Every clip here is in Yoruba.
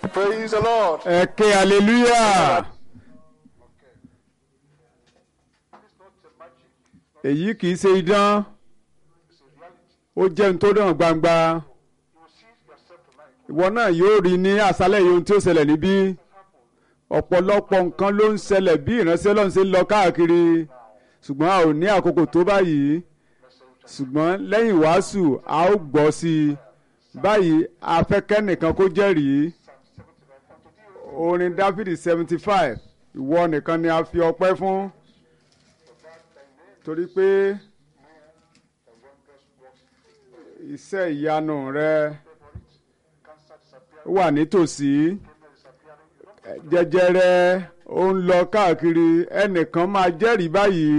Praise the Lord. ẹ ké hallelujah. èyí kì í ṣe idán ó jẹ́ ohun tó dàn gbangba ìwọ náà yóò rí ní àṣálẹ̀ yìí ohun tí ó ṣẹlẹ̀ níbí ọ̀pọ̀lọpọ̀ nǹkan ló ń ṣẹlẹ̀ bí ìránṣẹ́ Ọlọ́run ṣe ń lọ káàkiri ṣùgbọ́n a ò ní àkókò tó báyìí ṣùgbọ́n lẹ́yìn wàásù a ó gbọ́ sí i báyìí afẹ́kẹ́ nìkan kó jẹ́rìí orin Dáfídì seventy five ìwọ nìkan ni a fi ọpẹ́ fún torí pé iṣẹ́ ìyanu rẹ wà nítòsí jẹjẹrẹ ó ń lọ káàkiri ẹnìkan máa jẹ́rìí báyìí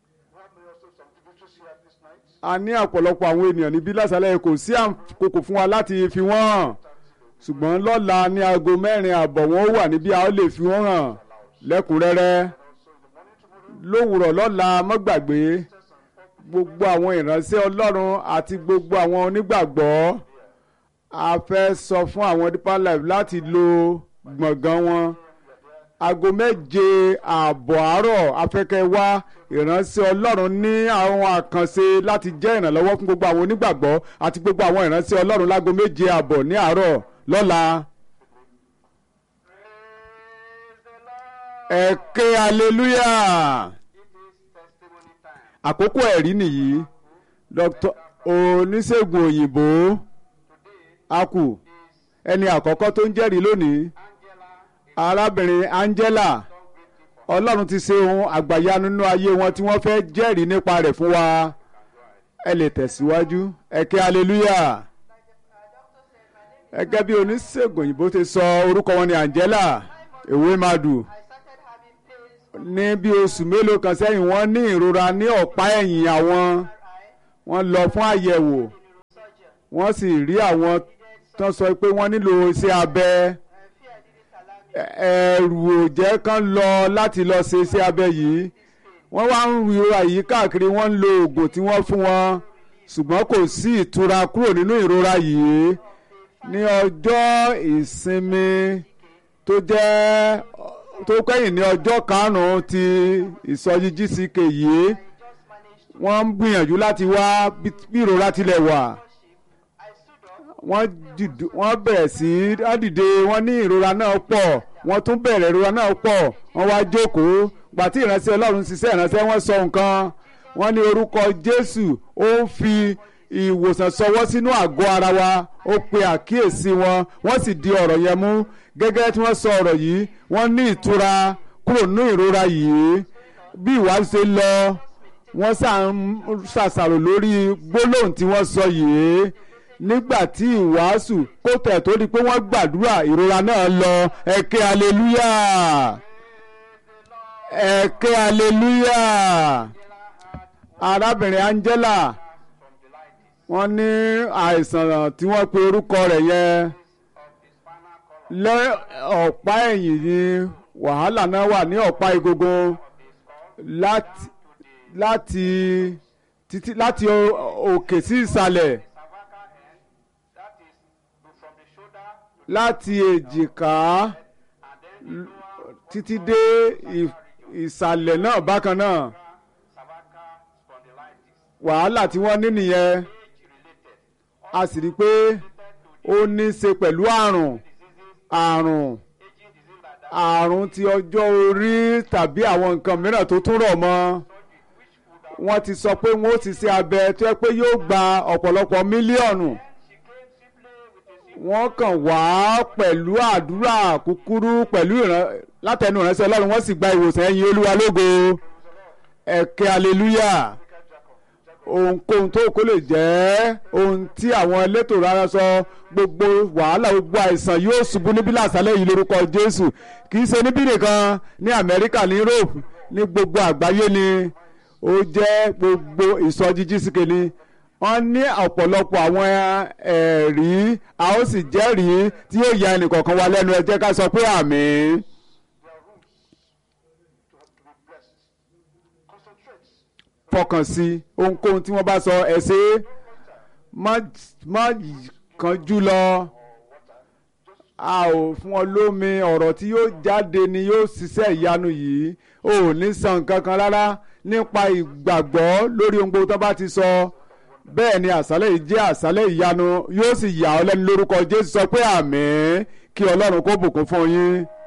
a ní ọ̀pọ̀lọpọ̀ àwọn ènìyàn níbí lásàlẹ̀ kò sí àkókò fún wa láti fi wọ́n hàn ṣùgbọ́n lọ́la ní aago mẹ́rin àbọ̀ wọn ó wà níbí a ó lè fi wọ́n hàn lẹ́kùnrẹ́rẹ́ lówùrọ̀ lọ́la má gbàgbé gbogbo àwọn ìránṣẹ́ Ọlọ́run àti gbogbo àwọn onígbàgbọ́ a fẹ́ sọ fún àwọn Deeper Life láti lo gbọ̀ngàn wọn aago méje ààbọ̀ àárọ̀ afẹ́kẹ́ wá ìránṣẹ́ Ọlọ́run ní àwọn àkànṣe láti jẹ́ ìrànlọ́wọ́ fún gbogbo àwọn onígbàgbọ́ àti gbogbo àwọn ìránṣẹ́ Ọlọ́run láago méje ààbọ̀ ní àárọ̀ lọ́la. ẹ ké hallelujah àkókò ẹ̀rí nìyí dr oníṣègùn òyìnbó akù ẹni àkọ́kọ́ tó ń jẹ́rìí lónìí arábìnrin Angela ọlọ́run ti ṣe ohun àgbàyanu nínú ayé wọn tí wọ́n fẹ́ jẹ́rìí nípa rẹ̀ fún wa ẹ lè tẹ̀síwájú ẹ ké hallelujah gẹ́gẹ́ bí oníṣègùn òyìnbó ti sọ orúkọ wọn ni Angela ewé madu ní bí oṣù mélòó kan sẹ́yìn wọ́n ní ìrora ní ọ̀pá ẹ̀yìn àwọn wọ́n lọ fún àyẹ̀wò wọ́n sì rí àwọn tó sọ pé wọ́n nílò iṣẹ́ abẹ ẹ̀rù ò jẹ́ kán lọ láti lọ ṣe iṣẹ́ abẹ yìí wọ́n wá ń ru ìrora yìí káàkiri wọ́n ń lo oògùn tí wọ́n fún wọn ṣùgbọ́n kò sí ìtura kúrò nínú ìrora yìí ní ọjọ́ ìsinmi tó jẹ́ tó kẹ́yìn ní ọjọ́ karùn-ún ti ìsọjí GCK yìí wọ́n ń gbìyànjú láti wá bí ìrora tilẹ̀ wà wọ́n bẹ̀rẹ̀ sí í dìde wọ́n ní ìrora náà pọ̀ wọ́n tún bẹ̀rẹ̀ ìrora náà pọ̀ wọ́n wá jókòó gbàtí ìránṣẹ́ Ọlọ́run ṣiṣẹ́ ìránṣẹ́ wọ́n sọ nǹkan wọ́n ní orúkọ Jésù ó ń fi ìwòsàn sọwọ́ sínú àgọ́ ara wa ó pe àkíyèsí wọn wọ́n sì di ọ̀rọ̀ yẹn mú gẹ́gẹ́ tí wọ́n sọ ọ̀rọ̀ yìí wọ́n ní ìtura kúrò nínú ìrora yìí bí ìwádìí ṣe lọ wọ́n ṣàṣàrò lórí gbólóhùn tí wọ́n sọ yìí nígbà tí ìwàásù kó tẹ̀ tó di pé wọ́n gbàdúrà ìrora náà lọ ẹ ké aleluya ẹ ké aleluya arábìnrin Angela wọ́n ní àìsàn tí wọ́n pe orúkọ rẹ̀ yẹn lẹ́ ọ̀pá ẹ̀yìn ni wàhálà náà wà ní ọ̀pá egungun láti láti títí láti òkè sí ìsàlẹ̀ láti èjìká títí dé ìsàlẹ̀ náà bákan náà wàhálà tí wọ́n ní nìyẹn a sì rí i pé ó ní í ṣe pẹ̀lú àrùn àrùn àrùn ti ọjọ́ orí tàbí àwọn nǹkan mìíràn tó tún rọ̀ mọ́ wọ́n ti sọ pé wọ́n ó ti ṣe abẹ tó yẹ pé yóò gba ọ̀pọ̀lọpọ̀ mílíọ̀nù wọ́n kàn wá pẹ̀lú àdúrà kúkúrú pẹ̀lú látẹnu ìránṣẹ́ Ọlọ́run wọ́n sì gba ìwòsàn ẹ̀yìn Olúwa lógo ẹ̀kẹ́ aleluya ohunkóhun tó kó lè jẹ́ ohun tí àwọn elétò rárá sọ gbogbo wàhálà gbogbo àìsàn yóò ṣubú níbí lásàlẹ̀ yìí lórúkọ Jésù kì í ṣe níbí nìkan ní Amẹ́ríkà ní Europe ní gbogbo àgbáyé ni ó jẹ́ gbogbo ìsọjí jísìkè ni wọ́n ní ọ̀pọ̀lọpọ̀ àwọn ẹ̀rí a ó sì jẹ́rìí tí yóò ya ẹnìkọ̀ọ̀kan wa lẹ́nu ẹ jẹ́ ká sọ pé àmín. fọkàn sí ohunkóhun tí wọ́n bá sọ ẹ ṣe má kánjú lọ a ò fún ọ lómi ọ̀rọ̀ tí yóò jáde ni yóò ṣiṣẹ́ ìyanu yìí o ò ní san nǹkan kan rárá nípa ìgbàgbọ́ lórí ohun gbogbo tó bá ti sọ bẹ́ẹ̀ ni àṣálẹ̀ yìí jẹ́ àṣálẹ̀ ìyanu yóò sì yà ọ́ lẹ́nu lórúkọ Jésù sọ pé àmín kí Ọlọ́run kó bùkún fún yín.